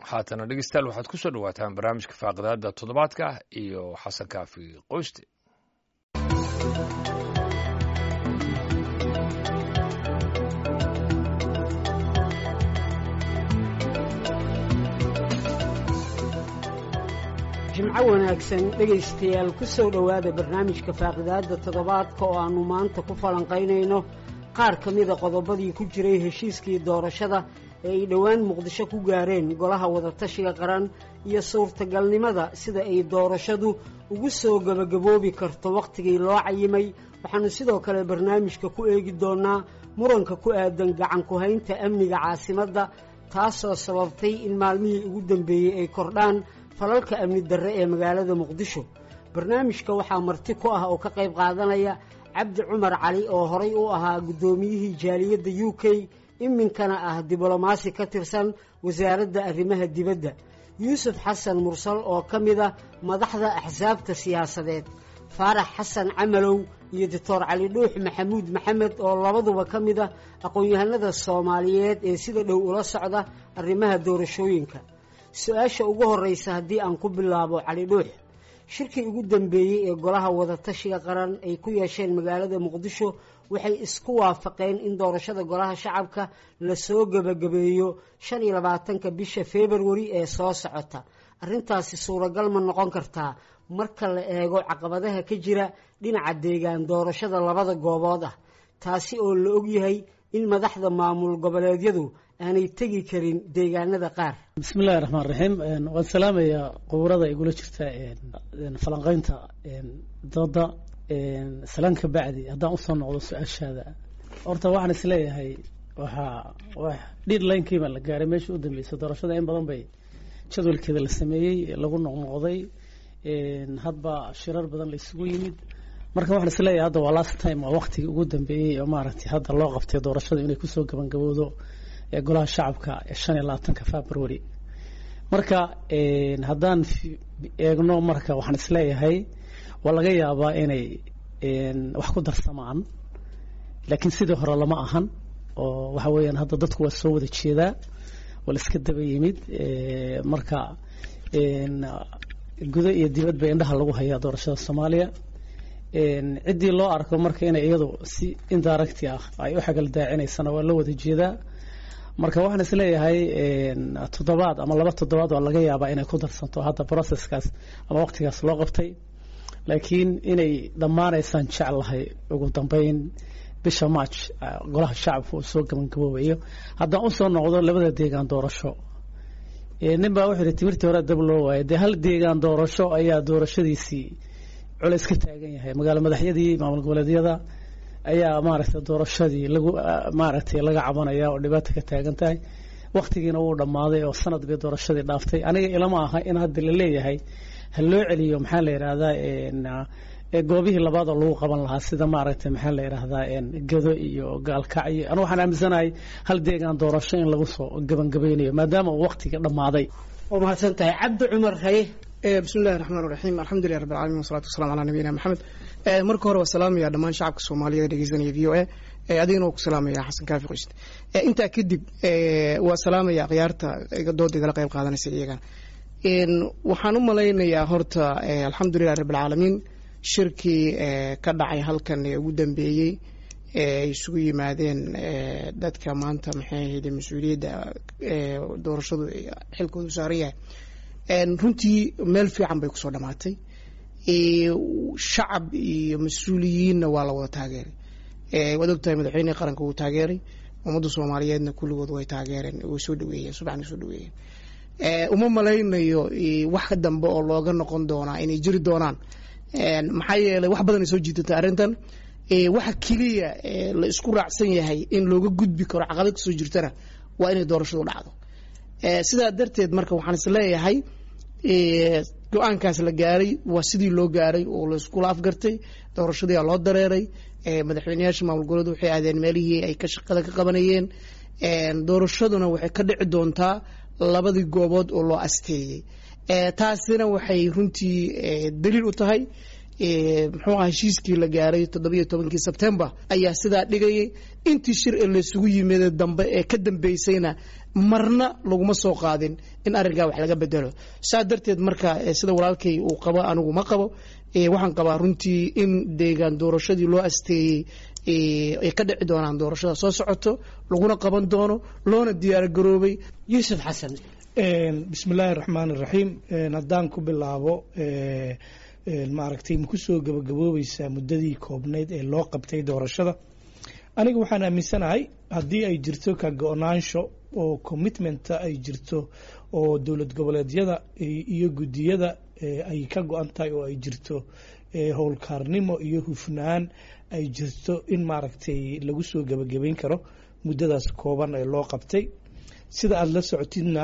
haatana dhegeystayaal waxaad ku soo dhowaataan barnaamijka faaqidaada toddobaadka iyo xasan kaafi qoyste jimco wanaagsan dhegaystayaal ku soo dhowaada barnaamijka faaqidaadda toddobaadka oo aannu maanta ku falanqaynayno qaar ka mida qodobadii ku jiray heshiiskii doorashada ee ay dhowaan muqdisho ku gaareen golaha wadatashiga qaran iyo suurtagalnimada sida ay doorashadu ugu soo gebagaboobi karto wakhtigii loo cayimay waxaannu sidoo kale barnaamijka ku eegi doonnaa muranka ku aadan gacan ku-haynta amniga caasimadda taasoo sababtay in maalmihii ugu dambeeyey ay kordhaan falalka amni darre ee magaalada muqdisho barnaamijka waxaa marti ku ah oo ka qayb qaadanaya cabdi cumar cali oo horay u ahaa guddoomiyihii jaaliyadda u k iminkana ah diblomaasi ka tirsan wasaaradda arrimaha dibadda yuusuf xasan mursal oo ka mid a madaxda axsaabta siyaasadeed faarax xasan camalow iyo doctor cali dhuux maxamuud maxamed oo labaduba ka mid a aqoon-yahanada soomaaliyeed ee sida dhow ula socda arrimaha doorashooyinka su-aasha ugu horreysa haddii aan ku bilaabo cali dhuux shirkii ugu dambeeyey ee golaha wadatashiga qaran ay ku yeesheen magaalada muqdisho waxay isku waafaqeen in doorashada golaha shacabka lasoo gebagabeeyo shan iyo labaatanka bisha februari ee soo socota arrintaasi suuragal ma noqon kartaa marka la eego caqabadaha ka jira dhinaca deegaan doorashada labada goobood ah taasi oo la ogyahay in madaxda maamul goboleedyadu aanay tegi karin deegaanada qaar bismillahi raxmaan raxiim waan salaamayaa quburada igula jirta falanqeynta dooda salaan ka bacdi haddaan usoo noqdo su-aashaada horta waxaan isleeyahay waxaa dhidlinekiibaa la gaaray meeshii u dambeysay doorashada in badan bay jadwalkeeda la sameeyey lagu noqnoqday hadba shirar badan la isugu yimid marka waxaan isleeyahay hadda waa last time waa waqtigii ugu dambeeyey oo maaragtay hadda loo qabtay doorashada inay kusoo gabangabowdo ee golaha shacabka ee shan iyo labaatanka february marka haddaan eegno marka waxaan isleeyahay waa laga yaabaa inay wax ku darsamaan laakiin sidii hore lama ahan oo waxa weeyaan hadda dadku waa soo wada jeedaa waa la iska daba yimid marka gudo iyo dibadba indhaha lagu hayaa doorashada soomaaliya ciddii loo arko marka inay iyadu si indiracti ah ay u xagal daacinaysana waa loo wada jeedaa marka waxaan isleeyahay toddobaad ama laba toddobaad waa laga yaabaa inay ku darsanto hadda processkaas ama waqtigaas loo qabtay laakiin inay dhammaanaysaan jeclahay ugu dambeyn bisha march golaha shacabka uu soo gabangaboobayo haddaan usoo noqdo labada deegaan doorasho nin baa wuxuu yihi timirtii hore dab loo waayay dee hal deegaan doorasho ayaa doorashadiisii culays ka taagan yahay magaalo madaxyadii maamul goboleedyada ayaa maaragtay doorashadii lagu maaragtay laga cabanaya oo dhibaata ka taagan tahay waktigiina wuu dhammaaday oo sanad bay doorashadii dhaaftay aniga ilama aha in hadda la leeyahay ha loo celiyo maxaa la yidhaahdaa goobihii labaad oo lagu qaban lahaa sida maaragtay maxaa la yidhaahdaa gado iyo gaalkac iyo anu waxaan aaminsanahay hal deegaan doorasho in lagu soo gabangabeynayo maadaama uu waktiga dhammaaday waa mahadsan tahay cabdi cumar haye bismi illahi raxmaan raxiim alxamdulilah rabbi alcalamin wasalatu wasalamu calaa nabiyina maxamed marka hore waa salaamaya dhammaan shacabka soomaaliyeed dhegeysanaya v o a adigana waa ku salaamaya xasan kaafi qoyst intaa kadib waa salaamaya akhyaarta dooda igala qayb qaadanaysa iyagana waxaan u malaynayaa horta alxamdulilah rabbi alcaalamiin shirkii ka dhacay halkan ee ugu dambeeyey ay isugu yimaadeen dadka maanta maxay ahayd mas-uuliyadda doorashadu xilkoodu saaran yahay runtii meel fiican bay kusoo dhamaatay shacab iyo mas-uuliyiinna waa la wada taageeray waad ogtahay madaxweynihii qaranka wuu taageeray ummadda soomaaliyeedna kulligood way taageereen way soo dhaweeyeen subaxna soo dhaweeyeen uma malaynayo wax dambe oo looga noqon doonaa inay jiri doonaan maxaa yeelay wax badan ay soo jiidatay arrintan waxa keliya la isku raacsan yahay in looga gudbi karo caqabad kasoo jirtana waa inay doorashadu dhacdo sidaa darteed marka waxaan is leeyahay go-aankaas la gaaray waa sidii loo gaaray oo laiskula afgartay doorashadii loo dareeray madaxweyneyaasha maamul goboleed waxay aadeen meelihii ay ka shaqada ka qabanayeen doorashaduna waxay ka dhici doontaa labadii goobood oo loo asteeyey taasina waxay runtii daliil u tahay muxuu aha heshiiskii la gaaray toddobiyo tobankii sebtembar ayaa sidaa dhigayay intii shir ee laysugu yimid dambe ee ka dambeysayna marna laguma soo qaadin in arrinkaa wax laga bedelo saa darteed marka sida walaalkay uu qabo anigu ma qabo waxaan qabaa runtii in deegaan doorashadii loo asteeyey ay ka dhici doonaan doorashada soo socoto laguna qaban doono loona diyaargaroobay yuusuf xasan bismi illaahi raxmaan iraxiim haddaan ku bilaabo maaragtay ma kusoo gabagaboobaysaa muddadii koobnayd ee loo qabtay doorashada aniga waxaan aaminsanahay haddii ay jirto ka go-naansho oo commitmenta ay jirto oo dowlad goboleedyada iyo guddiyada ay ka go-an tahay oo ay jirto howlkaarnimo iyo hufnaan ay jirto in maaragtay lagu soo gebagabayn karo muddadaas kooban ee loo qabtay sida aada la socotidna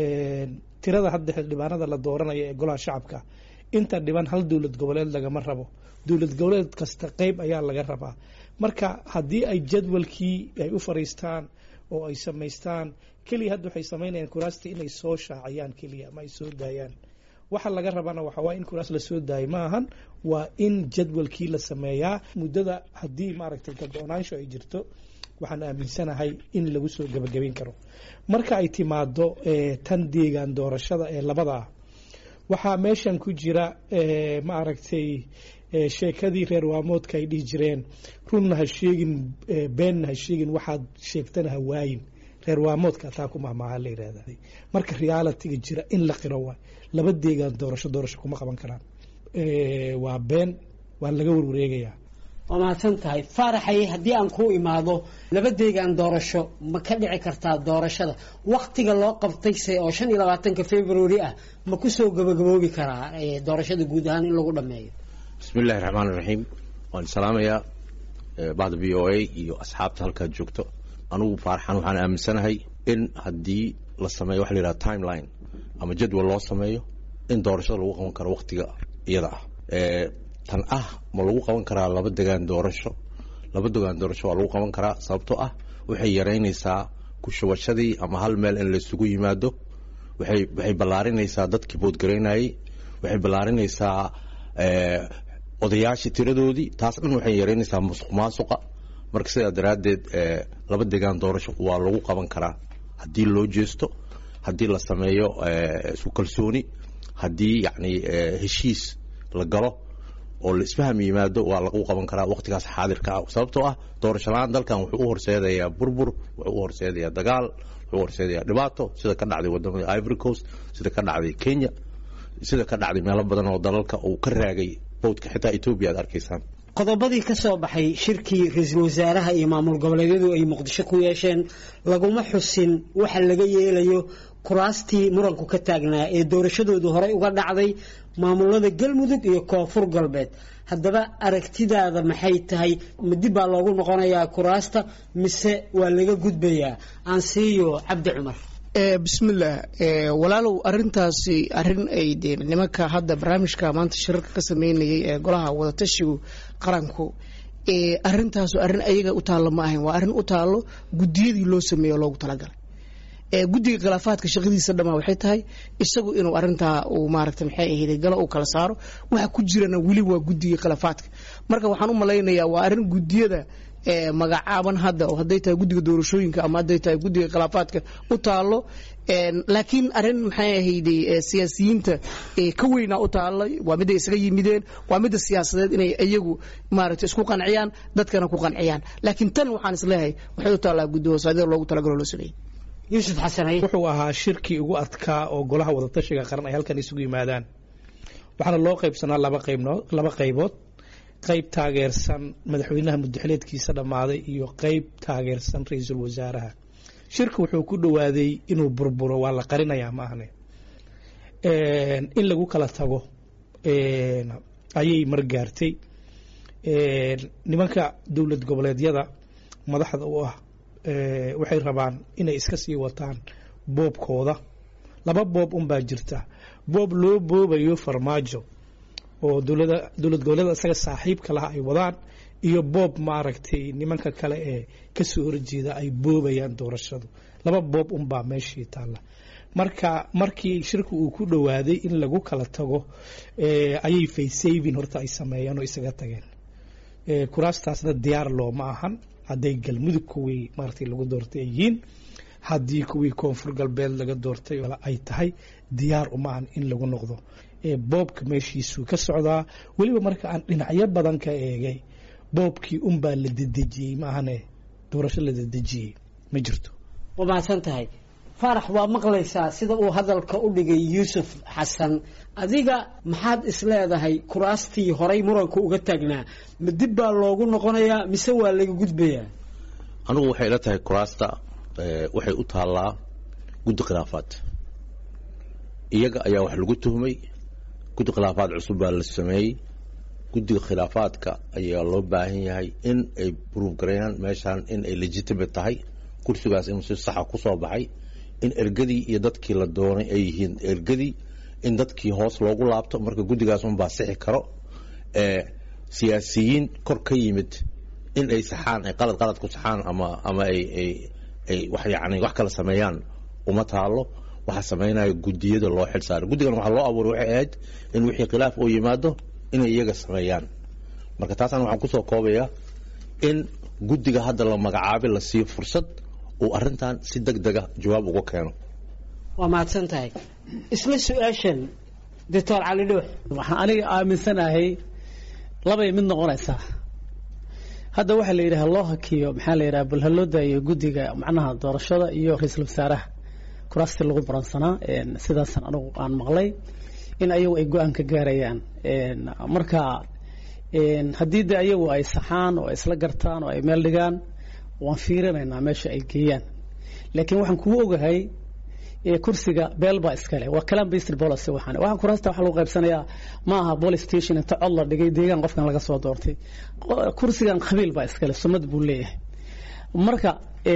tirada hadda xildhibaanada la dooranaya ee golaha shacabka inta dhiban hal dowlad goboleed lagama rabo dowlad goboleed kasta qeyb ayaa laga rabaa marka haddii ay jadwalkii ay u fariistaan oo ay samaystaan keliya hadda waxay samaynayaan kuraasta inay soo shaaciyaan keliya ama ay soo daayaan waxa laga rabana waxa waa in kuraas lasoo daayo ma ahan waa in jadwalkii la sameeyaa muddada haddii maaragtay ka go-naansho ay jirto waxaan aaminsanahay in lagu soo gebagabayn karo marka ay timaado tan deegaan doorashada ee labada ah waxaa meeshan ku jira ma aragtay sheekadii reer waamoodka ay dhihi jireen runna ha sheegin beenna ha sheegin waxaad sheegtana ha waayin reer waamoodka taa ku mahmaaha la yihahda marka realitiga jira in la qiro waay laba deegaan doorasho doorasho kuma qaban karaan waa been waa laga warwareegayaa waa mahadsan tahay faaraxay haddii aan ku imaado laba deegaan doorasho ma ka dhici kartaa doorashada waktiga loo qabtayse oo shan iyo labaatanka february ah ma kusoo gabagaboobi karaa doorashada guud ahaan in lagu dhameeyo bismi illahi raxmaan iraxiim waan salaamayaa bahda v o a iyo asxaabta halkaad joogto anugu faaraxan waxaan aaminsanahay in haddii la sameeyo waxa la yidhaha timeline ama jadwal loo sameeyo in doorashada lagu qaban karo waktiga iyada ah tan ah ma lagu qaban karaa laba degaan doorasho laba degaan doorasho waa lagu qaban karaa sababtoo ah waxay yaraynaysaa kushubashadii ama hal meel in laysugu yimaado waxay waxay ballaarinaysaa dadkii boodgaraynayey waxay ballaarinaysaa odayaashii tiradoodii taas dhan waxay yaraynaysaa musuq maasuqa marka sidaa daraaddeed laba degaan doorasho waa lagu qaban karaa haddii loo jeesto haddii la sameeyo isu kalsooni haddii yacni heshiis la galo oo la isfaham yimaado waa lagu qaban karaa waqtigaas xaadirka ah sababtoo ah doorasho la-aan dalkan wuxuu u horseedayaa burbur wuxuu u horseedayaa dagaal wuxuu u horseedayaa dhibaato sida ka dhacday wadamada ivory coast sida ka dhacday kenya sida ka dhacday meelo badan oo dalalka uu ka raagay bowdka xitaa etoobiya aad arkaysaan qodobadii ka soo baxay shirkii ra-iisul wasaaraha iyo maamul goboleedyadu ay muqdisho ku yeesheen laguma xusin waxa laga yeelayo kuraastii muranku ka taagnaa ee doorashadoodu horey uga dhacday maamulada galmudug iyo koonfur galbeed haddaba aragtidaada maxay tahay ma dib baa loogu noqonayaa kuraasta mise waa laga gudbayaa aansiiyo cabdi cumar bismillaah walaalow arintaasi arin ay de nimanka hadda barnaamijka maanta shirarka ka sameynayay ee golaha wadatashigu qaranku arintaasu arrin ayaga u taallo ma ahayn waa arrin u taallo guddiyadii loo sameeyo loogu talagalay guddiga khilaafaadka shaqadiisa dhamaa waxay tahay isagu inuu arintaa uu maaragta maxay ahayd galo uu kala saaro waxa ku jirana weli waa guddiga khilaafaadka marka waxaan u malaynayaa waa arrin guddiyada magacaaban hadda oo hadday tahay guddiga doorashooyinka ama hadday tahay guddiga khilaafaadka u taalo laakiin arrin maxay ahayde siyaasiyiinta ka weynaa u taallay waa midday isaga yimideen waa midda siyaasadeed inay iyagu maaragta isku qanciyaan dadkana ku qanciyaan laakiin tan waxaan isleeyahay waxay u taallaa guddi hoosaadida loogu talagalo loo sameeyey yuusuf xasanay wuxuu ahaa shirkii ugu adkaa oo golaha wadatashiga qaran ay halkan isugu yimaadaan waxaana loo qaybsanaa laba qaybnood laba qaybood qayb taageersan madaxweynaha muddaxileedkiisa dhammaaday iyo qayb taageersan ra-iisul wasaaraha shirka wuxuu ku dhowaaday inuu burburo waa la qarinayaa ma ahne in lagu kala tago ayay margaartay nimanka dowlad goboleedyada madaxda u ah waxay rabaan inay iska sii wataan boobkooda laba boob unbaa jirta boob loo boobayo farmaajo oo dowlada dowlad goboleeda isaga saaxiibka laha ay wadaan iyo boob maaragtay nimanka kale ee kasoo horjeeda ay boobayaan doorashadu laba boob unbaa meeshii taalla marka markii shirku uu ku dhowaaday in lagu kala tago ayay faysavin horta ay sameeyeen oo isaga tageen kuraastaasna diyaar looma ahan hadday galmudug kuwii maaragtay lagu doortay ay yihiin haddii kuwii koonfur galbeed laga doortay ay tahay diyaar uma ahan in lagu noqdo boobka meeshiisuu ka socdaa weliba marka aan dhinacyo badan ka eegay boobkii unbaa la dedejiyey maahane doorasho la dedejiyey ma jirto waa mahadsan tahay faarax waa maqlaysaa sida uu hadalka u dhigay yuusuf xasan adiga maxaad isleedahay kuraastii horay muranka uga taagnaa ma dib baa loogu noqonayaa mise waa laga gudbayaa anigu waxay ila tahay kuraasta waxay u taallaa guddi khilaafaad iyaga ayaa wax lagu tuhmay guddi khilaafaad cusub baa la sameeyey guddiga khilaafaadka ayaa loo baahan yahay in ay bruuf gareeyaan meeshaan in ay legitimate tahay kursigaas inuu si saxa ku soo baxay in ergadii iyo dadkii la doonay ay yihiin ergadii in dadkii hoos loogu laabto marka guddigaas unbaa sixi karo siyaasiyiin kor ka yimid in ay saxaan ay qalad qalad ku saxaan ama ama ay ay ay wax yacni wax kala sameeyaan uma taalo waxaa sameynaya guddiyada loo xil saaray guddigan waxaa loo abuuray waxay ahayd in wixii khilaaf oo yimaado inay iyaga sameeyaan marka taasaan waxaan kusoo koobayaa in guddiga hadda la magacaabay la siiyo fursad uu arrintan si deg dega jawaab uga keeno waa mahadsan tahay isla su-aashan doctor cali dhuux waxaan aniga aaminsanahay labay mid noqonaysaa hadda waxaa la yidhaha loo hakiyo maxaa la yidhaha bal ha loo daayo guddiga macnaha doorashada iyo ra-iisul wasaaraha kuraastii lagu baransanaa sidaasan anigu aan maqlay in ayagu ay go-aan ka gaarayaan marka haddii de ayagu ay saxaan oo ay isla gartaan oo ay meel dhigaan waan fiirinaynaa meesha ay geeyaan laakiin waxaan kugu ogahay kursiga beel baa iskale waa calam based policy waxaan waxaan kuraasta waxaa lagu qaybsanayaa ma aha police station inta cod la dhigay deegaan qofkan laga soo doortay kursigan qabiil baa iskale sumad buu leeyahay marka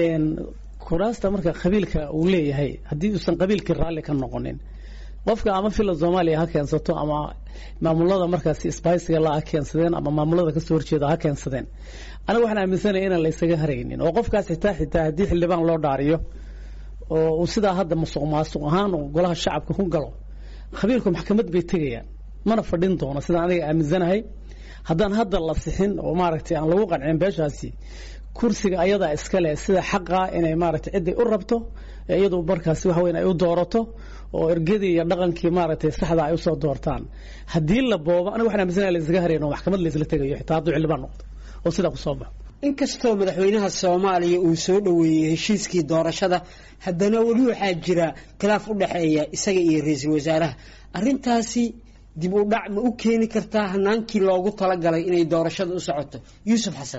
kuraasta marka qabiilka uu leeyahay haddii uusan qabiilkii raalli ka noqonin qofka ama fila soomaaliya ha keensato ama maamulada markaasi sbiciga la ha keensadeen ama maamulada kasoo horjeeda ha keensadeen aniga waxaan aaminsanaya inaan laysaga haraynin oo qofkaas xitaa xitaa haddii xildhibaan loo dhaariyo oo uu sidaa hadda musuq maasuq ahaan oo golaha shacabka ku galo khabiirku maxkamad bay tegayaan mana fadhin doono sidaan aniga aaminsanahay haddaan hadda la sixin oo maaragtay aan lagu qancin beeshaasi kursiga ayadaa iskale sida xaqa inay maaragtay ciday u rabto iyadu markaasi waxa weyn ay u doorato oo ergadii iyo dhaqankii maaragtay saxda ay usoo doortaan haddii la boobo aniga waxaan aaminsanahay la isaga harayn oo maxkamad la isla tegayo xitaa hadduu xildhibaan noqdo oo sidaa kusoo baxo inkastoo madaxweynaha soomaaliya uu soo dhoweeyey heshiiskii doorashada haddana weli waxaa jira khilaaf u dhexeeya isaga iyo ra-iisul wasaaraha arrintaasi dib u dhac ma u keeni kartaa hanaankii loogu talagalay inay doorashada u socoto yuusuf xasan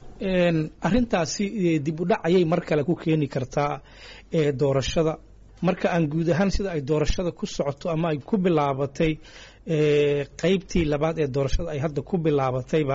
arrintaasi dib u dhac ayay mar kale ku keeni kartaa doorashada marka aan guud ahaan sida ay doorashada ku socoto ama ay ku bilaabatay qeybtii labaad ee doorashada ay hadda ku bilaabatayba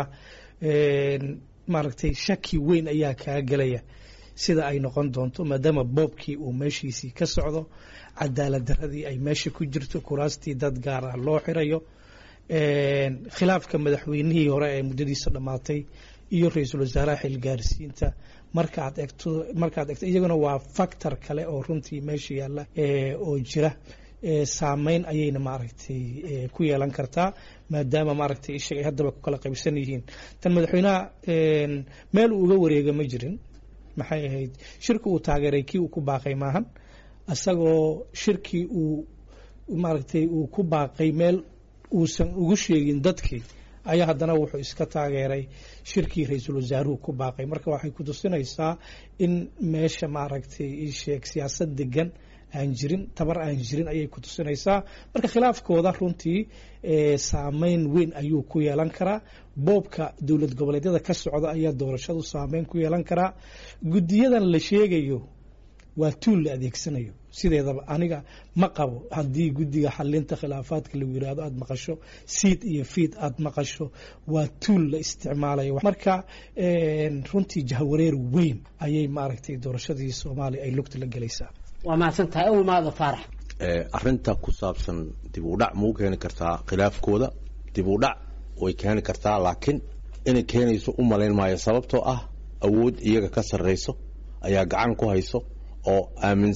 maaragtay shaki weyn ayaa kaa gelaya sida ay noqon doonto maadaama boobkii uu meeshiisii ka socdo cadaalad daradii ay meesha ku jirto kuraastii dad gaar ah loo xirayo khilaafka madaxweynihii hore ee muddadiisa dhammaatay iyo ra-iisul wasaaraha xilgaarsiinta markaad egto markaad egto iyaguna waa factor kale oo runtii meesha yaalla oo jira saameyn ayayna maaragtay ku yeelan kartaa maadaama maaragtay ishaga ay haddaba ku kala qaybsan yihiin tan madaxweynaha meel uu uga wareega ma jirin maxay ahayd shirki uu taageeray kii uu ku baaqay maahan isagoo shirkii uu maaragtay uu ku baaqay meel uusan ugu sheegin dadkii ayaa haddana wuxuu iska taageeray shirkii ra-iisul wasaaruhu ku baaqay marka waxay ku tusinaysaa in meesha maaragtay isheeg siyaasad degan aan jirin tabar aan jirin ayay ku tusinaysaa marka khilaafkooda runtii saameyn weyn ayuu ku yeelan karaa boobka dowlad goboleedyada ka socda ayaa doorashadu saameyn ku yeelan karaa guddiyadan la sheegayo waa tuul la adeegsanayo sideedaba aniga ma qabo haddii guddiga xalinta khilaafaadka lagu yiraahdo aada maqasho siid iyo fiid aada maqasho waa tuul la isticmaalayo marka runtii jahwareer weyn ayay maaragtay doorashadii soomaaliya ay lugta la gelaysaa waa mahadsan tahay awmaada faarax arrinta ku saabsan dib u dhac ma u keeni kartaa khilaafkooda dib u dhac way keeni kartaa laakiin inay keenayso u malayn maayo sababtoo ah awood iyaga ka sarrayso ayaa gacan ku hayso oo aaminsan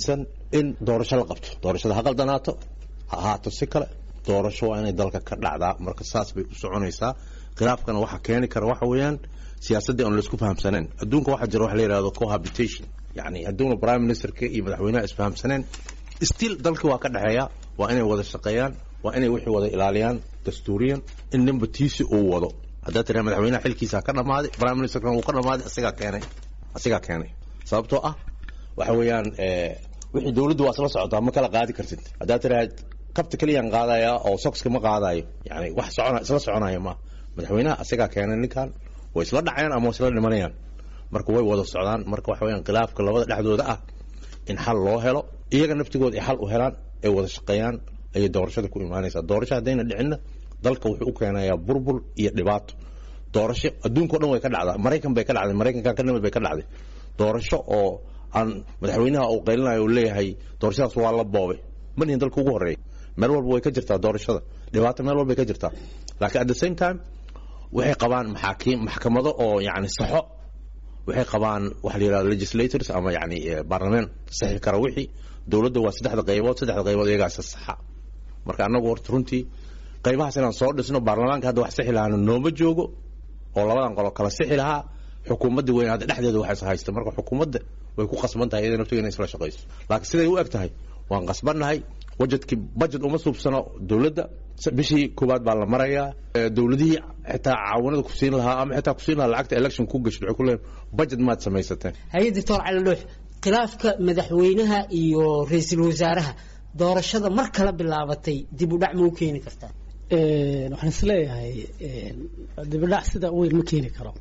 in doorasho la qabto doorashada ha qaldanaato ha ahaato si kale doorasho waa inay dalka ka dhacdaa marka saas bay u soconaysaa khilaafkana waxa keeni kara waxa weeyaan siyaasaddii aan laisku fahamsaneen adduunka waxaa jira waxa la yidhahdo cohabitation yani hadduuna prime ministerka iyo madaxweynaha isfahamsaneen still dalkii waa ka dhexeeya waa inay wada shaqeeyaan waa inay wixii wada ilaaliyaan dastuuriyan in ninba tiisi uu wado haddaa tiraa madaxweynaha xilkiisa ka dhammaaday prime ministerkana wuu ka dhammaaday asigaa keenay asigaa keenay sababtoo ah waxa weeyaan wixii dowladdu waa isla socotaa ma kala qaadi kartid haddaa tiraa kabta keliyaan qaadaya oo soxka ma qaadayo yani wax socona isla soconaya ma madaxweynaha asigaa keenay ninkan way isla dhacayaan ama way isla dhimanayaan marka way wada socdaan marka waxa weyaan khilaafka labada dhexdooda ah in xal loo helo iyaga naftigooda ay xal u helaan ay wada shaqeeyaan ayay doorashada ku imaanaysaa doorasho haddayna dhicinna dalka wuxuu u keenayaa burbur iyo dhibaato doorasho adduunka o dhan way ka dhacdaa maraykan bay ka dhacday maraykanka ka nimid bay ka dhacday doorasho oo aan madaxweynaha uu qaylinayo uu leeyahay doorashadaas waa la boobay ma nihin dalka ugu horreeya meel walba way ka jirtaa doorashada dhibaato meel walbay ka jirtaa laakiin at the same time waxay qabaan maxaakiim maxkamado oo yani saxo waxay qabaan waxa la yidhahdo legislators ama yani baarlamaan saxi kara wixii dowladda waa saddexda qaybood saddexda qaybood iyagaasa saxa marka annagu horta runtii qaybahaas inaan soo dhisno baarlamaanka hadda wax sixi lahaana nooma joogo oo labadan qolo kala sixi lahaa xukuumadda weyn hadda dhexdeeda wax is haysta marka xukuumadda way ku qasban tahay iyada naftiga inay isla shaqayso laakiin siday u eg tahay waan qasbannahay wajedkii budget uma suubsano dowladda bishii koowaad baa la marayaa dowladihii xitaa caawanada ku siin lahaa ama xitaa ku siin lahaa lacagta election ku gasho waxay ku leeyihin budget maad samaysateen hay doctor cali dhuux khilaafka madaxweynaha iyo ra-iisul wasaaraha doorashada mar kala bilaabatay dib u dhac ma u keeni kartaa waxaan isleeyahay dibidhac sida weyn ma keeni karo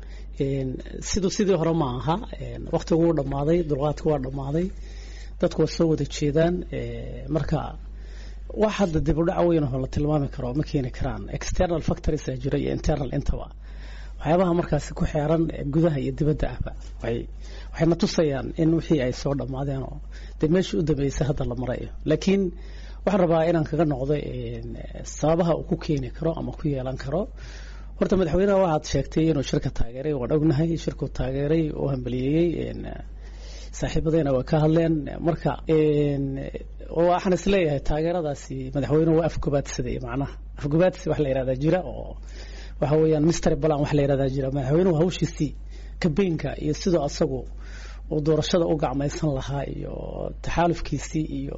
siduu sidii hore ma aha waktigu wuu dhammaaday dulqaadku waa dhammaaday dadku waa soo wada jeedaan marka wax hadda dib u dhac weyn oo la tilmaami karo ma keeni karaan external factories aa jira iyo internal intaba waxyaabaha markaasi ku xeeran gudaha iyo dibadda ahba waxay waxayna tusayaan in wixii ay soo dhammaadeen oo dee meeshii u dambeysay hadda la marayo laakiin waxaan rabaa inaan kaga noqdo sababaha uu ku keeni karo ama ku yeelan karo horta madaxweynaha waxaad sheegtay inuu shirka taageeray waan ognahay shirkuu taageeray oo hambaliyeeyey saaxiibadeyna waa ka hadleen marka waxaan isleeyahay taageeradaasi madaxweynuhu waa afgobaadsaday macnaha afgobaadsi wax la yihahdaa jira oo waxa weeyaan mister balan wax la yihahdaa jira madaxweynuhu hawshiisii kabeynka iyo sidoo asagu uu doorashada u gacmaysan lahaa iyo taxaalufkiisii iyo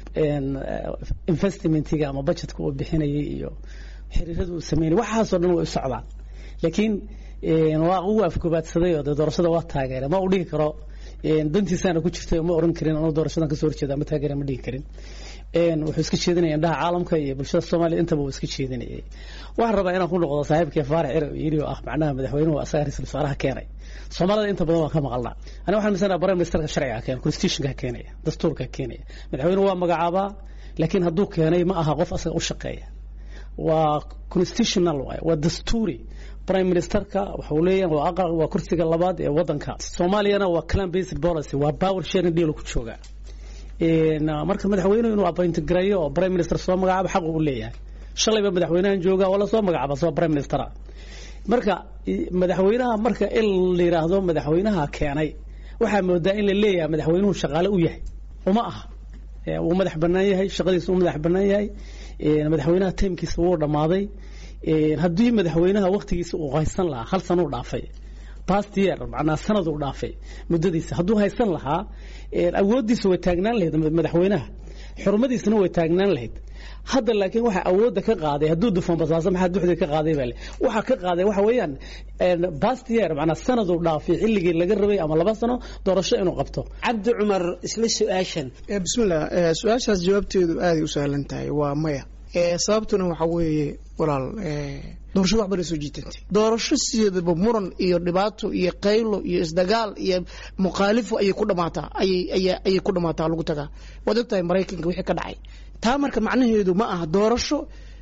investmentiga ama budgetka uu bixinayay iyo xiriirada uu sameynay waxaasoo dhan way u socdaan laakiin waa uu afgobaadsaday oo dee doorashada waa taageeray ma uu dhihi karo dantiisaana ku jirtay ma oran karin anuu doorashadan kasoo horjeeda ma taageera ma dhihi karin wuxuu iska jeedinaya indhaha caalamka iyo bulshada soomaaliya intaba uu iska jeedinayay waxaan rabaa inaan ku noqdo saaxiibkii faarax ciraw yidhi oo ah macnaha madaxweynuhu asaga ra-iisul wasaaraha keenay soomaalida inta badan waan ka maqalnaa aniga waxaan misanaa prime ministerka sharciga keenay constitutionka keenaya dastuurka keenaya madaxweynuhu waa magacaabaa laakiin hadduu keenay ma aha qof asaga u shaqeeya waa constitutional waay waa dastuuri prime ministerka waxau leeyahay waa aqal waa kursiga labaad ee wadanka soomaaliyana waa clan based policy waa power sharing deal ku jooga marka madaxweynuhu inuu appoint gareeyo oo prime minister soo magacaabo xaq uu leeyahay shalayba madaxweynahan jooga oo lasoo magacaaba soo prime minister marka madaxweynaha marka in la yiraahdo madaxweynaha keenay waxaa moodaa in la leeyahay madaxweynuhu shaqaale u yahay uma aha wuu madax banaan yahay shaqadiisa uu madax banaan yahay madaxweynaha taymkiisa wuu dhammaaday haddii madaxweynaha waktigiisa uu haysan lahaa hal sanuu dhaafay past year macnaa sanad uu dhaafay muddadiisa hadduu haysan lahaa awooddiisa way taagnaan lahayd madaxweynaha xurmadiisana way taagnaan lahayd hadda laakiin waxa awoodda ka qaaday hadduu dufan basaaso maxaa duxdii ka qaaday baa le waxa ka qaaday waxa weeyaan past year macnaa sanad uu dhaafay xilligii laga rabay ama laba sano doorasho inuu qabto cabdi cumar isla su-aashan bismillah su-aashaas jawaabteedu aaday u sahlan tahay waa maya sababtuna waxa weeye walaal doorashada wax baday soo jiitantay doorasho sideedaba muran iyo dhibaato iyo qaylo iyo isdagaal iyo mukhaalifo ayay ku dhamaataa ayay ayay ku dhamaataa lagu tagaa waad ogtahay maraykanka wixii ka dhacay taa marka macnaheedu ma aha doorasho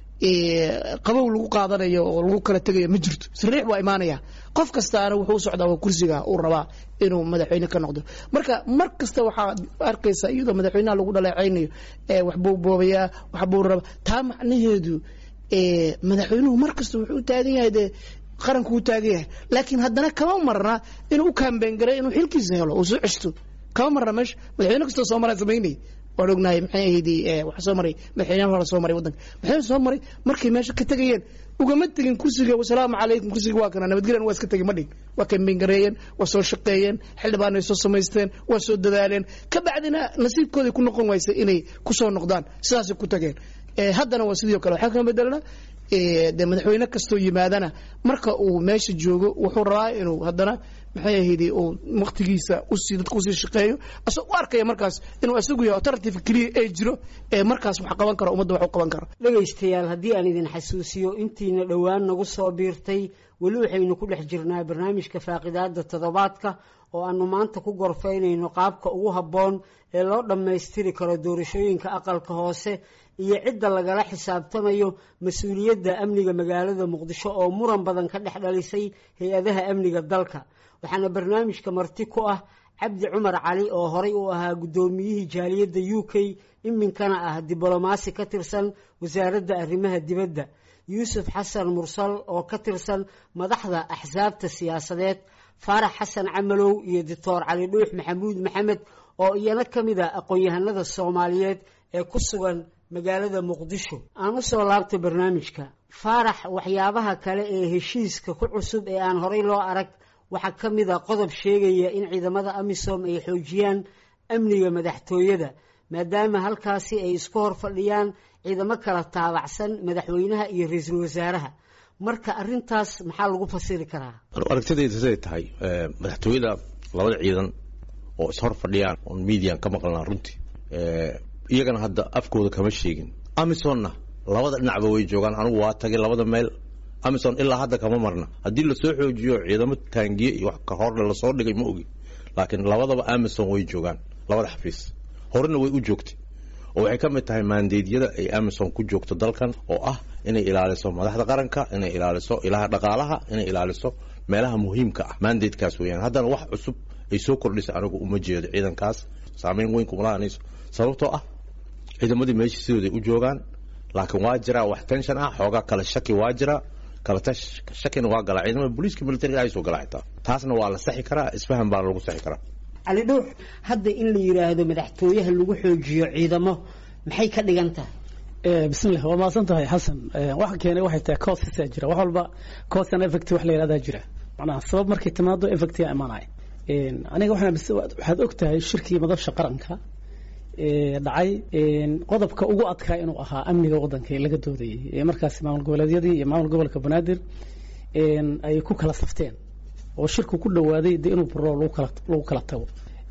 qabow lagu qaadanayo oo lagu kala tegayo ma jirto sariix waa imaanaya qof kastaana wuxuu socdaa waa kursiga uu rabaa inuu madaxweyne ka noqdo marka mar kasta waxaad arkaysaa iyadoo madaxweynaha lagu dhaleecaynayo waxbuu boobayaa waxbuu rabaa taa macnaheedu madaxweynuhu mar kasta wuxuu u taagan yahay dee qaranku u taagan yahay laakiin haddana kama marna inuu u kaambeen garay inuu xilkiisa helo uu soo ceshto kama marna meesha madaxweyne kastoo soo maraa samaynay waan ognahay maxay ahayd waxa soo maray madaxweynaha hore soo maray waddanka madaxweyne soo maray markay meesha ka tegayeen ugama tegin kursiga wasalaamu calaykum kursiga waa kana nabadgelyan waa iska tegin ma dhig waa kambengareeyeen waa soo shaqeeyeen xildhibaan ay soo samaysteen waa soo dadaaleen ka bacdina nasiibkooday ku noqon waysa inay kusoo noqdaan sidaasay ku tageen haddana waa sidii o kale waxaa kama bedelna de madaxweyne kastoo yimaadana marka uu meesha joogo wuxuu rabaa inuu haddana maxay ahayd uu waqtigiisa usii dadka usii shaqeeyo asagoo u arkaya markaas inuu isagu yahay alternative keliya ee jiro ee markaas wax qaban karo ummadda wax u qaban karo dhegaystayaal haddii aan idin xasuusiyo intiina dhowaan nagu soo biirtay weli waxaynu ku dhex jirnaa barnaamijka faaqidaada toddobaadka oo aanu maanta ku gorfaynayno qaabka ugu habboon ee loo dhammaystiri karo doorashooyinka aqalka hoose iyo cidda lagala xisaabtamayo mas-uuliyadda amniga magaalada muqdisho oo muran badan ka dhex dhalisay hay-adaha amniga dalka waxaana barnaamijka marti ku ah cabdi cumar cali oo horay u ahaa guddoomiyihii jaaliyadda u k iminkana ah diblomaasi ka tirsan wasaaradda arrimaha dibadda yuusuf xasan mursal oo ka tirsan madaxda axsaabta siyaasadeed faarax xasan camalow iyo doctor cali dhuux maxamuud maxamed oo iyana ka mid a aqoon-yahanada soomaaliyeed ee ku sugan magaalada muqdisho aan u soo laabtay barnaamijka faarax waxyaabaha kale ee heshiiska ku cusub ee aan horay loo arag waxaa ka mid a qodob sheegaya in ciidamada amisom ay xoojiyaan amniga madaxtooyada maadaama halkaasi ay isku hor fadhiyaan ciidamo kala taabacsan madaxweynaha iyo ra-iisul wasaaraha marka arintaas maxaa lagu fasiri karaa aragtidayda siday tahay madaxtooyada labada ciidan oo ishor fadhiyaan oon median ka maqlnaa runtii iyagana hadda afkooda kama sheegin amisonna labada dhinacba way joogaan anigu waa tagay labada meel amison ilaa hadda kama marna haddii lasoo xoojiyo ciidamo taangiye iyo wax ka horle lasoo dhigay ma ogi laakiin labadaba amison way joogaan labada xafiis horena way u joogtay oo waxay ka mid tahay maandeedyada ay amison ku joogto dalkan oo ah inay ilaaliso madaxda qaranka inay ilaaliso ilaha dhaqaalaha inay ilaaliso meelaha muhiimka ah maandeedkaas weyaan haddana wax cusub ay soo kordhisa anigu uma jeedo ciidankaas saameyn weyn kuma lahanayso sababtoo ah ciidamadii meesha sidooday u joogaan laakiin waa jiraa wax tension ah xoogaa kale shaki waa jiraa kale shakina waa galaa ciidamada booliiska militariga ay soo galaa xitaa taasna waa la saxi karaa isfahan baana lagu saxi karaa cali dhuux hadda in la yidhaahdo madaxtooyaha lagu xoojiyo ciidamo maxay ka dhigan tahay bismillah waa mahadsan tahay xasan waxa keenay waxay tahay causesaa jira wax walba cause and effect wax la yidhahdaa jira macnaha sabab markay timaado effectiga imaanaya aniga waxaan waxaad og tahay shirkii madabsha qaranka dhacay qodobka ugu adkaa inuu ahaa amniga waddanka laga doodayay ee markaasi maamul goboleedyadii iyo maamul gobolka banaadir ay ku kala safteen oo shirku ku dhawaaday de inuu buro lagu kala lagu kala tago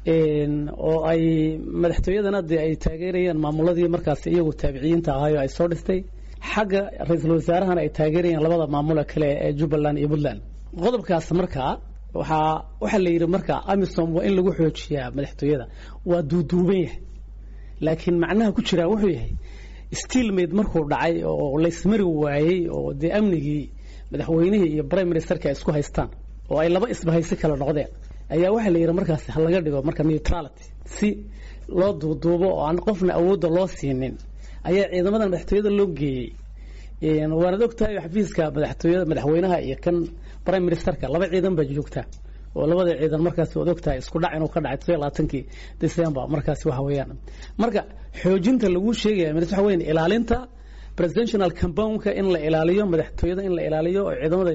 oo ay madaxtooyadana dee ay taageerayeen maamuladii markaasi iyagu taabiciyiinta ahaayo ay soo dhistay xagga ra-iisul wasaarahana ay taageerayeen labada maamule kale ee jubbaland iyo puntland qodobkaas markaa waxaa waxaa la yidhi marka amisom waa in lagu xoojiyaa madaxtooyada waa duuduuban yahay laakiin macnaha ku jiraa wuxuu yahay steelmade markuu dhacay oo laysmari waayey oo dee amnigii madaxweynihii iyo prime ministerka ay isku haystaan oo ay laba isbahaysi kala noqdeen ayaa waxaa la yidhi markaas ha laga dhigo marka neutrality si loo duuduubo oo aan qofna awoodda loo siinin ayaa ciidamadan madaxtooyada loo geeyey waanad og tahay xafiiska madaxtooyada madaxweynaha iyo kan prime ministerka laba ciidan baa joogta oo labada ciidan markaas waad og tahay isku dhac inuu ka dhacay todobiyo labaatankii december markaasi waxa weeyaan marka xoojinta lagu sheegaya waxa weeyaan ilaalinta presidential compoundka in la ilaaliyo madaxtooyada in la ilaaliyo oo ciidamada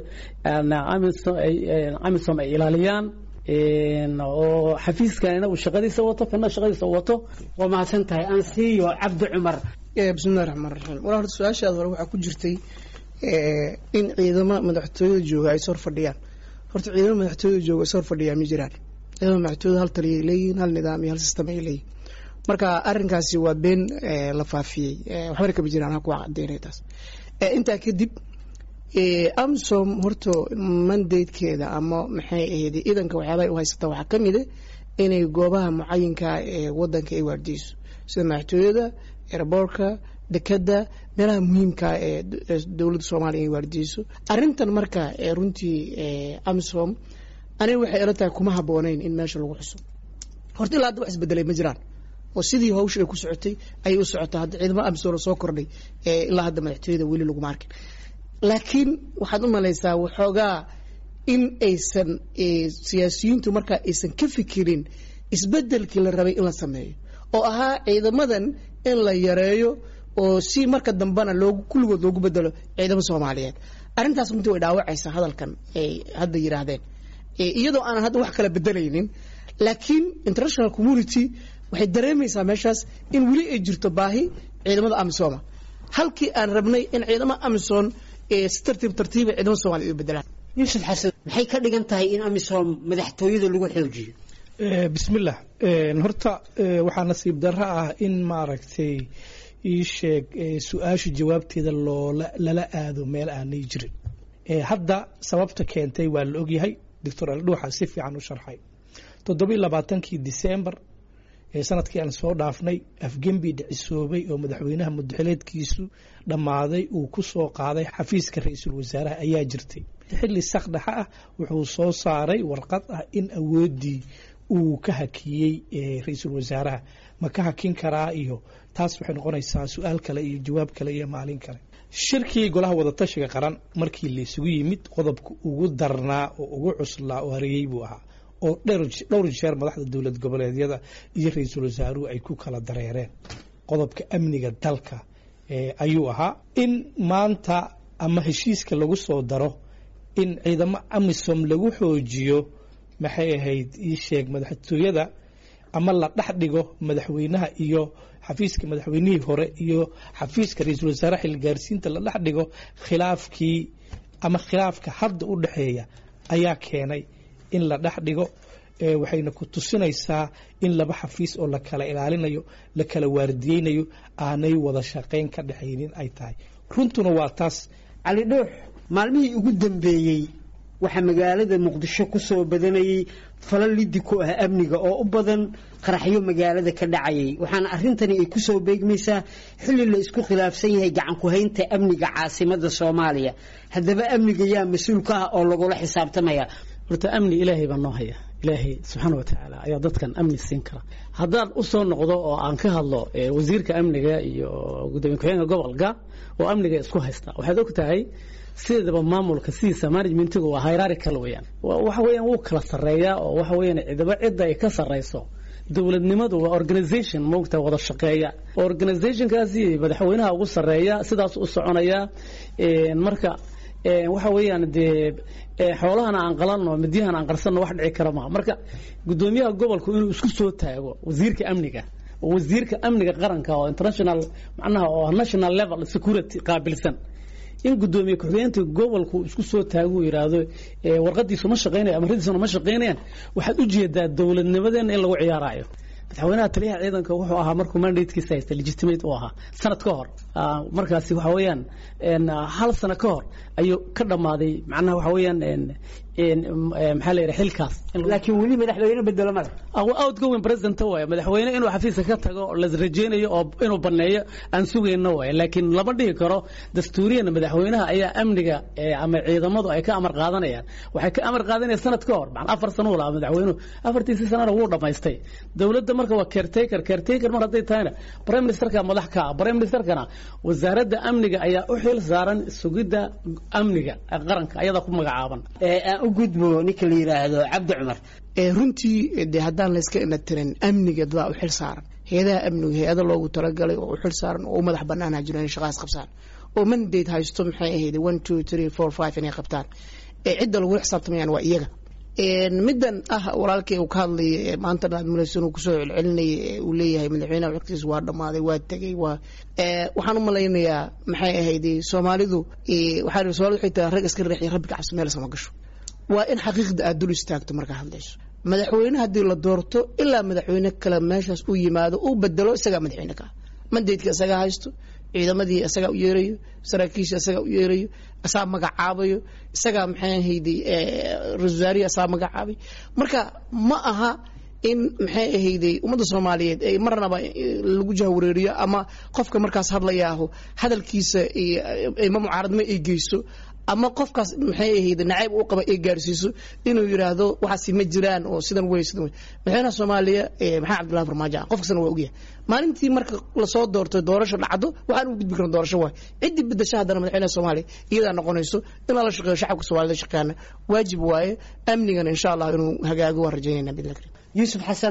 amisom ay ilaaliyaan oo xafiiskanina uu shaqadiisa wato kana shaqadiisa wato waa mahadsan tahay aan siiyo cabdi cumar bismillahi raxmaan raxiim walaa horta su-aashaada hore waxaa ku jirtay in ciidamo madaxtooyada jooga ay sor fadhiyaan horta ciidamo madaxtooyada jooga is hor fadhiyaa ma jiraan ciidamada madaxtooyada hal taliyay leeyihin hal nidaam iyo hal system ay leeyihin marka arrinkaasi waa been la faafiyey waxbana kama jiraan ha kuwa cadeynay taas intaa kadib amsom horta mandatekeeda ama maxay ahayd iidanka waxyaabaha u haysata waxaa ka mid a inay goobaha mucayinka ee wadanka ay waardiyeyso sida madaxtooyada airboortka dekada meelaha muhiimka ee dowladda soomaaliya ay waardiyeyso arrintan marka runtii amsom aniga waxay ila tahay kuma habooneyn in meesha lagu xuso horta ilaa hadda wax isbedelay ma jiraan oo sidii hawsha ay ku socotay ayay u socotaa hadda ciidamo amsom soo kordhay ilaa hadda madaxtooyada weli laguma arkin laakiin waxaad u malaysaa waxoogaa in aysan siyaasiyiintu markaa aysan ka fikirin isbedelkii la rabay in la sameeyo oo ahaa ciidamadan in la yareeyo oo si marka dambena loogu kulligood loogu bedelo ciidamo soomaaliyeed arrintaas runtii way dhaawacaysaa hadalkan ay hadda yidhaahdeen iyadoo aanan hadda wax kala bedelaynin laakiin international community waxay dareemaysaa meeshaas in weli ay jirto baahi ciidamada amisoma halkii aan rabnay in ciidamada amison si tartiib tartiiba ciidamada somaaliya u bedelaan yuusuf xasan maxay ka dhigan tahay in amisom madaxtooyada lagu xoojiyo bismillah horta waxaa nasiib darro ah in maaragtay ii sheeg su-aasha jawaabteeda loola lala aado meel aanay jirin hadda sababta keentay waa la ogyahay doctor aldhuuxa si fiican u sharxay toddobiiy labaatankii disembar ee sanadkii aan soo dhaafnay afgembi dhicisoobay oo madaxweynaha mudaxileedkiisu dhammaaday uu ku soo qaaday xafiiska ra-iisul wasaaraha ayaa jirtay xilli sakdhexa ah wuxuu soo saaray warqad ah in awooddii uu ka hakiyey ra-iisul wasaaraha ma ka hakin karaa iyo taas waxay noqonaysaa su-aal kale iyo jawaab kale iyo maalin kale shirkii golaha wadatashiga qaran markii laysugu yimid qodobka ugu darnaa oo ugu cuslaa oo hareeyey buu ahaa oo dhowr jeer madaxda dowlad goboleedyada iyo ra-iisul wasaaruhu ay ku kala dareereen qodobka amniga dalka ayuu ahaa in maanta ama heshiiska lagu soo daro in ciidamo amisom lagu xoojiyo maxay ahayd ii sheeg madaxtooyada ama la dhex dhigo madaxweynaha iyo xafiiska madaxweynihii hore iyo xafiiska ra-iisul wasaare xilgaarsiinta la dhex dhigo khilaafkii ama khilaafka hadda u dhexeeya ayaa keenay in la dhex dhigo waxayna ku tusinaysaa in laba xafiis oo la kala ilaalinayo la kala waardiyeynayo aanay wada shaqayn ka dhexaynin ay tahay runtuna waa taas cali dhuux maalmihii ugu dambeeyey waxaa magaalada muqdisho ku soo badanayay fala liddi ku ah amniga oo u badan qaraxyo magaalada ka dhacayay waxaana arrintani ay ku soo beegmaysaa xilli la isku khilaafsan yahay gacanku-haynta amniga caasimada soomaaliya haddaba amniga yaa mas-uul ka ah oo lagula xisaabtamaya horta amni ilaahay baa noo haya ilaahay subxaana watacaala ayaa dadkan amni siin kara haddaan u soo noqdo oo aan ka hadlo wasiirka amniga iyo gudoomiye ku-xigeenka gobolka oo amniga isku haysta waxaad og tahay sideedaba maamulka sidiisa managementigu waa hierarchical weeyaan waxa weeyaan wuu kala sarreeyaa oo waxa weeyaan cidaba cidda ay ka sarreyso dowladnimadu waa organization moogta wada shaqeeya organizationkaasi madaxweynaha ugu sarreeya sidaas u soconaya marka waxa weeyaan dee xoolahana aan qalanno midyahana aan qarsanno wax dhici kara maa marka gudoomiyaha gobolku inuu isku soo taago wasiirka amniga wasiirka amniga qaranka oo international macnaha oo national level security qaabilsan in gudoomiye ku-xigeenka gobolku isku soo taagu yidhaahdo warqadiisu ma shaqeynaya amaradiisuna ma shaqeynayaan waxaad u jeedaa dowladnimadeena in lagu ciyaarayo madaxweynaha taliyaha ciidanka wuxuu ahaa markuu mandatekiisa haysta legitimate u ahaa sanad ka hor markaasi waxa weeyaan hal sano ka hor ayuu ka dhammaaday macnaha waxa weeyaan maxaa la yidhaha xilkaas laakiin weli madaxweyne bedelo male outgoing president waay madaxweyne inuu xafiiska ka tago la rajeynayo oo inuu baneeyo aan sugayno waay laakiin lama dhihi karo dastuuriyan madaxweynaha ayaa amniga ama ciidamadu ay ka amar qaadanayaan waxay ka amar qaadanayaan sanad ka hor macnaa afar sano lahaa madaxweynuhu afartiisii sanana wuu dhammaystay dowladda marka waa caretaker caretaker mar hadday tahayna prime ministerka madax ka ah prime ministerkana wasaaradda amniga ayaa u xil saaran sugidda amniga qaranka ayadaa ku magacaaban aan u gudbo ninka la yidhaahdo cabdi cumar runtii de haddaan layska inatirin amniga dadaa u xil saaran hay-adaha amniga hay-ada loogu talagalay oo u xil saaran oo u madax banaanha jiro inay shaqaas qabsaan oo mandate haysto maxay ahayd one two three four five inay qabtaan ee cidda lagula xisaabtamayaan waa iyaga middan ah walaalkii uu ka hadlayay maanta admiration uu kusoo celcelinayay uu leeyahay madaxweynaha waqtigiisa waa dhammaaday waa tegey waa waxaan u malaynayaa maxay ahayd soomaalidu waxaa soomalidu waxay tahay rag iska reexiya rabbi ka cabsi meel sama gasho waa in xaqiiqda aad dul istaagto markaa hadlayso madaxweyne haddii la doorto ilaa madaxweyne kale meeshaas uu yimaado uu bedelo isagaa madaxweyne ka mandaydka isagaa haysto ciidamadii isagaa u yeerayo saraakiisha isagaa u yeerayo isagaa magacaabayo isagaa maxay ahayday ra-isul wasaarihi isagaa magacaabay marka ma aha in maxay ahayday ummadda soomaaliyeed ay marnaba lagu jahwareeriyo ama qofka markaas hadlayaaho hadalkiisa ma mucaaradnimo ay geyso ama qofkaas maxay ahayd nacayb u qaba ay gaarsiiso inuu yidhaahdo waxaasi ma jiraan oo sidan wey sidan wey madaxweynaha soomaaliya maxamed cabdullahi farmaajo qof kastana waa ogyahay maalintii marka lasoo doortay doorasho dhacdo waxaan ugu gudbi karna doorasho waay ciddii bedasha haddana madaxweynaha soomaaliya iyadaa noqonayso in lala shaqeeyo shacabka soomaalida shaqeeyana waajib waaye amnigana insha allah inuu hagaago waan rajaynayna bidla karim yuusuf xasan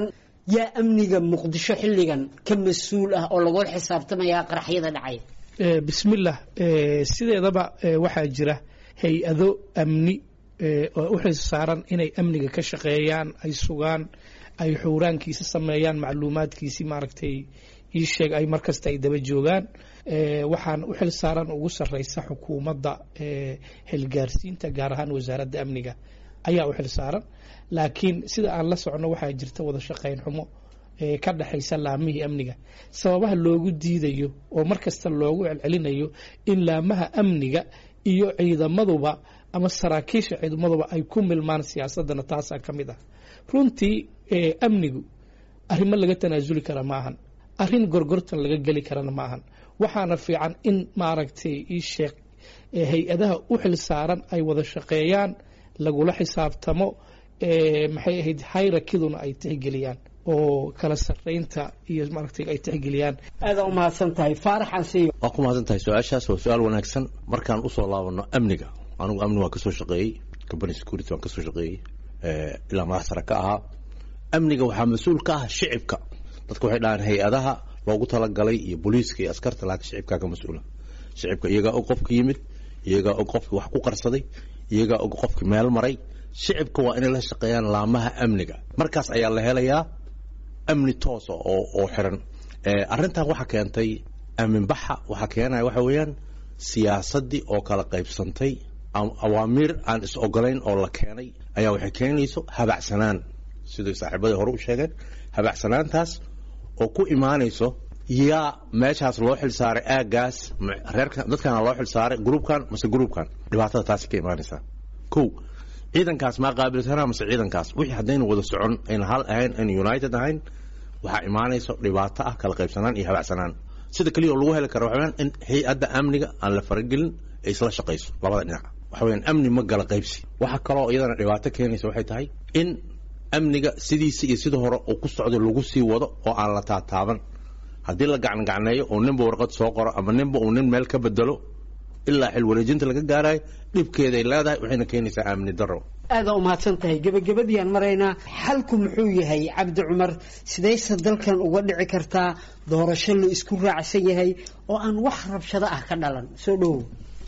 yaa amniga muqdisho xilligan ka mas-uul ah oo lagula xisaabtamayaa qaraxyada dhacaya bismillah sideedaba waxaa jira hay-ado amni oo u xil saaran inay amniga ka shaqeeyaan ay sugaan ay xuuraankiisa sameeyaan macluumaadkiisii maaragtay ii sheeg ay markasta ay daba joogaan waxaan u xil saaran ugu sarreysa xukuumadda xilgaarsiinta gaar ahaan wasaaradda amniga ayaa u xil saaran laakiin sida aan la socno waxaa jirta wada shaqayn xumo ka dhexaysa laamihii amniga sababaha loogu diidayo oo markasta loogu celcelinayo in laamaha amniga iyo ciidamaduba ama saraakiisha ciidamaduba ay ku milmaan siyaasadana taasaa ka mid ah runtii amnigu arrimo laga tanaasuli kara ma ahan arrin gorgortan laga geli karana ma ahan waxaana fiican in maaragtay ii sheeg hay-adaha u xil saaran ay wada shaqeeyaan lagula xisaabtamo maxay ahayd hayrakiduna ay tixgeliyaan oo kala sarreynta iyo maaragtay ay tixgeliyaan aada u mahadsan tahay faarax ansiyo waa ku mahadsan tahay su-aashaas waa su-aal wanaagsan markaan usoo laabano amniga anigu amni waan kasoo shaqeeyey company security waan kasoo shaqeeyey ilaa madax sare ka ahaa amniga waxaa mas-uul ka ah shicibka dadka waxay dhahaan hay-adaha loogu talagalay iyo booliiska iyo askarta laakiin shicibkaa ka mas-uula shicibka iyagaa og qofka yimid iyagaa og qofki wax ku qarsaday iyagaa og qofki meel maray shicibka waa inay la shaqeeyaan laamaha amniga markaas ayaa la helayaa amni toosa oo oo xiran arrintan waxaa keentay aaminbaxa waxaa keenaya waxa weeyaan siyaasaddii oo kala qaybsantay awaamiir aan is ogolayn oo la keenay ayaa waxay keenayso habacsanaan siday saaxiibadii hore u sheegeen habacsanaantaas oo ku imaanayso yaa meeshaas loo xil saaray aagaas reerka dadkana loo xil saaray gruubkan mase gruubkan dhibaatada taasi ka imaanaysaa kow ciidankaas maa qaabilsanaa mase ciidankaas wixii haddaynu wada socon ayna hal ahayn ayna united ahayn waxaa imaanayso dhibaato ah kala qaybsanaan iyo habacsanaan sida keliya oo lagu heli kara waxa weyaan in hay-adda amniga aan la faragelin ay isla shaqayso labada dhinac waxa weyaan amni ma gala qaybsi waxa kaloo iyadana dhibaato keenaysa waxay tahay in amniga sidiisa iyo sida hore uu ku socdo lagu sii wado oo aan la taataaban haddii la gacangacneeyo oo ninba warqad soo qoro ama ninba uu nin meel ka bedelo ilaa xil wareejinta laga gaarayo dhibkeeday leedahay waxayna keenaysaa amni daro aada u mahadsan tahay gebagabadiiaan maraynaa xalku muxuu yahay cabdi cumar sidayse dalkan uga dhici kartaa doorasho la isku raacsan yahay oo aan wax rabshado ah ka dhalan soo dhowow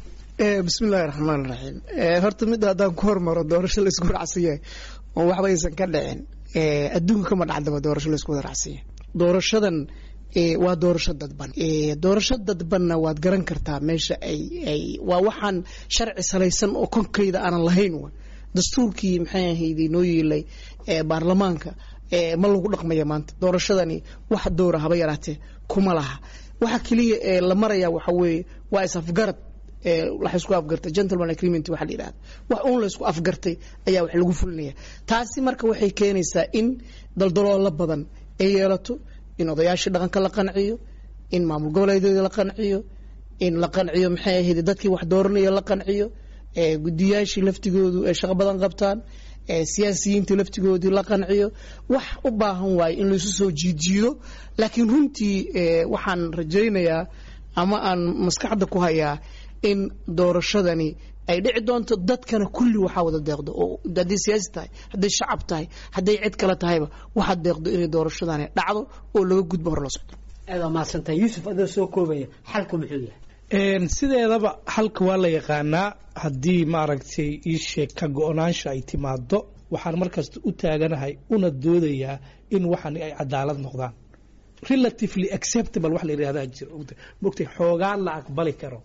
bismi illaahi raxmaan raxiim horta midda haddaan ku hormaro doorasho la isku raacsan yahay oo waxba aysan ka dhicin adduunka kama dhacdaba doorasho la isku wada raacsan yahay doorashadan waa doorasho dadban doorasho dadbanna waad garan kartaa meesha ay ay waa waxaan sharci salaysan oo konkayda aanan lahayn wa dastuurkii maxay ahayd noo yeelay baarlamaanka ma lagu dhaqmaya maanta doorashadani wax dowra haba yaraatee kuma laha waxa keliya ee la maraya waxa weeye waa is-afgarad la isku afgartay gentleman agreement waxa la yidhahda wax uun la isku afgartay ayaa wax lagu fulinaya taasi marka waxay keenaysaa in daldaloolo badan ay yeelato in odayaashii dhaqanka la qanciyo in maamul goboleedyada la qanciyo in la qanciyo maxay ahayd dadkii wax dooranaya la qanciyo gudiyaashii laftigoodu ay shaqo badan qabtaan siyaasiyiinta laftigoodii la qanciyo wax u baahan waaye in laisu soo jiidjiido laakiin runtii waxaan rajaynayaa ama aan maskaxda ku hayaa in doorashadani ay dhici doonto dadkana kulli waxaa wada deeqdo oo hadday siyaasi tahay hadday shacab tahay hadday cid kale tahayba waxaa deeqdo inay doorashadani dhacdo oo laga gudbo hor la socdo aada mahadsantahay yuusuf adoo soo koobaya xalku muxuu yahay sideedaba xalka waa la yaqaanaa haddii maaragtay ii sheeg ka go-naansha ay timaado waxaan markasta u taaganahay una doodayaa in waxani ay cadaalad noqdaan relatively acceptable wax la yidhahdaa jira mogtay xoogaa la aqbali karo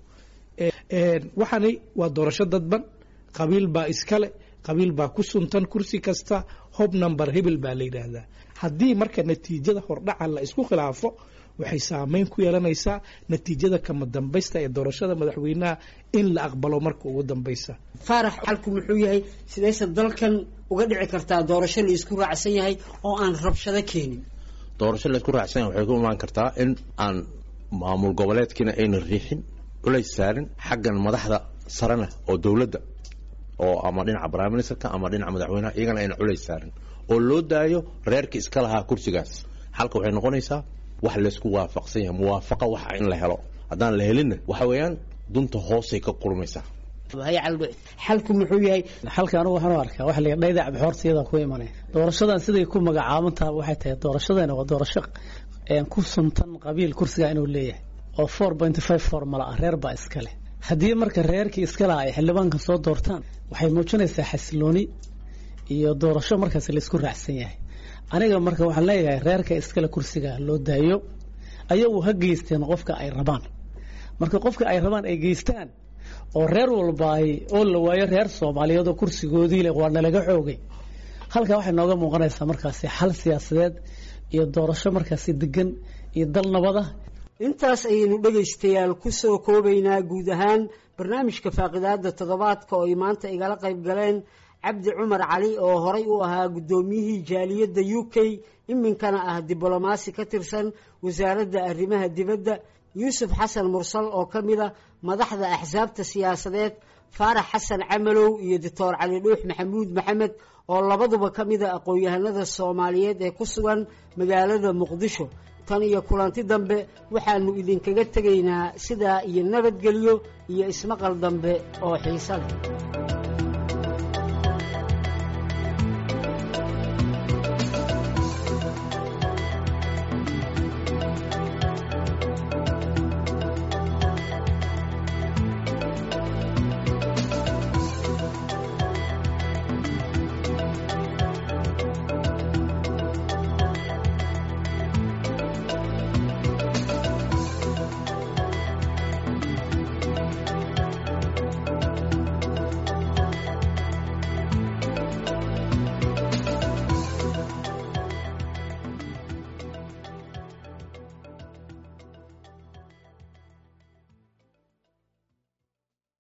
waxani waa doorasho dadban qabiil baa iskale qabiil baa ku suntan kursi kasta hob number hebel baa la yidhaahdaa haddii marka natiijada hordhaca la isku khilaafo waxay saameyn ku yeelanaysaa natiijada kama dambaysta ee doorashada madaxweynaha in la aqbalo marka ugu dambaysa faarax xalku muxuu yahay sidayse dalkan uga dhici kartaa doorasho la isku raacsan yahay oo aan rabshado keenin doorasho la isku raacsan yahay waxay ku imaan kartaa in aan maamul goboleedkiina ayna riixin culays saarin xaggan madaxda sarena oo dowladda oo ama dhinaca prime ministerka ama dhinaca madaxweynaha iyagana ayna culays saarin oo loo daayo reerkii iska lahaa kursigaas xalka waxay noqonaysaa wax laysku waafaqsan yahay muwaafaqo waxa in la helo haddaan la helinna waxa weeyaan dunta hoosay ka kulmaysaa hay caldho xalku muxuu yahay xalka anigu waxaan u arkaa waxa la yidhaha dhayda cabxoortiyada ku imanay doorashadan siday ku magacaaban tahay waxay tahay doorashadani waa doorasho ku suntan qabiil kursiga inuu leeyahay oo four point five formula ah reer baa iska leh haddii marka reerkii iska laha ay xildhibaanka soo doortaan waxay muujinaysaa xasilooni iyo doorasho markaas laysku raacsan yahay aniga marka waxaan leeyahay reerka iskale kursiga loo daayo ayagu ha geysteen qofka ay rabaan marka qofka ay rabaan ay geystaan oo reer walba ay oo la waayo reer soomaaliyeed oo kursigoodii leh waa nalaga xoogay halkaa waxay nooga muuqanaysaa markaasi xal siyaasadeed iyo doorasho markaasi degan iyo dal nabada intaas ayaynu dhegaystayaal ku soo koobaynaa guud ahaan barnaamijka faaqidaada toddobaadka oo ay maanta igala qayb galeen cabdi cumar cali oo horay u ahaa guddoomiyihii jaaliyadda u k iminkana ah diblomaasi ka tirsan wasaaradda arrimaha dibadda yuusuf xasan mursal oo ka mid a madaxda axsaabta siyaasadeed faarax xasan camalow iyo doctor cali dhuux maxamuud maxamed oo labaduba ka mid a aqoon-yahanada soomaaliyeed ee ku sugan magaalada muqdisho tan iyo kulanti dambe waxaanu idinkaga tegaynaa sidaa iyo nabadgelyo iyo ismaqal dambe oo xiiso leh